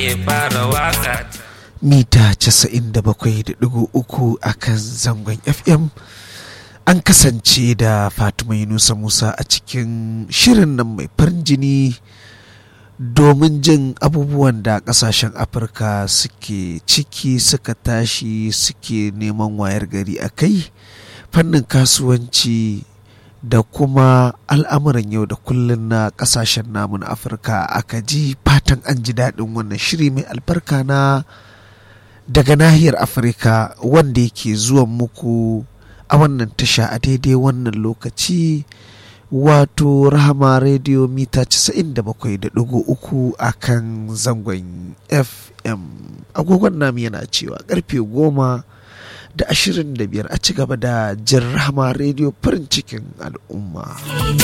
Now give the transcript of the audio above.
nake fara waka mita 97.3 a kan zangon fm an kasance da fatima yunusa musa a cikin shirin nan mai farin jini domin jin abubuwan da kasashen afirka suke ciki suka tashi suke neman wayar gari a kai fannin kasuwanci da kuma al'amuran yau da kullun na kasashen namun afirka aka ji fatan an ji daɗin wannan shiri mai albarka na daga nahiyar afirka wanda yake zuwan muku a wannan tasha a daidai wannan lokaci wato rahama radio mita 97.3 a kan zangon fm agogon namu yana cewa karfe goma da ashirin da biyar a ci gaba da jin rahama radio farin cikin al'umma